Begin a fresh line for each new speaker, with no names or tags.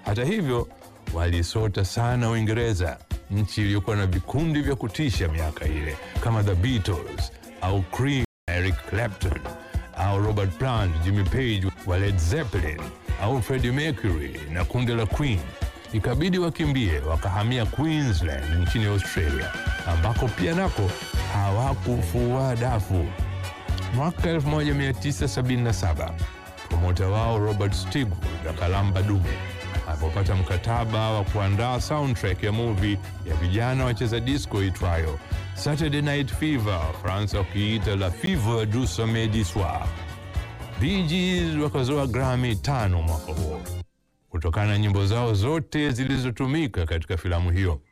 Hata hivyo, walisota sana Uingereza, nchi iliyokuwa na vikundi vya kutisha miaka ile kama The Beatles au Cream, Eric Clapton au Robert Plant, Jimmy Page wa Led Zeppelin au Freddie Mercury na kundi la Queen. Ikabidi wakimbie wakahamia Queensland nchini Australia, ambako pia nako hawakufua dafu. Mwaka 1977 promota wao Robert Stigwood akalamba dume alipopata mkataba wa kuandaa soundtrack ya movie ya vijana wacheza disco itwayo Saturday Night Fever, Fransa wakiita la Fever du Samedi Soir. Bee Gees wakazoa Grammy tano mwaka huo kutokana na nyimbo zao zote zilizotumika katika filamu hiyo.